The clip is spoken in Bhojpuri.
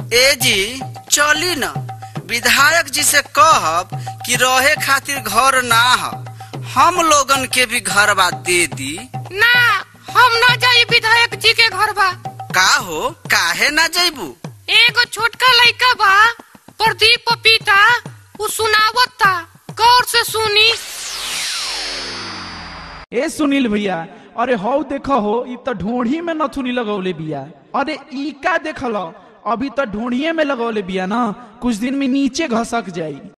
ए जी चली न विधायक जी से कहब कि रहे खातिर घर ना ह हम लोगन के भी घरवा दे दी ना हम ना जाई विधायक जी के घर बा का हो काहे ना जैबू एगो छोटका लइका बा प्रदीप पपीता उ सुनावत था गौर से सुनी ए सुनील भैया अरे हौ देखो हो इ त ढोढ़ी में नथुनी लगौले बिया अरे ई का देखल अभी तो ढोढ़िए में लगौले बिया ना कुछ दिन में नीचे घसक जाई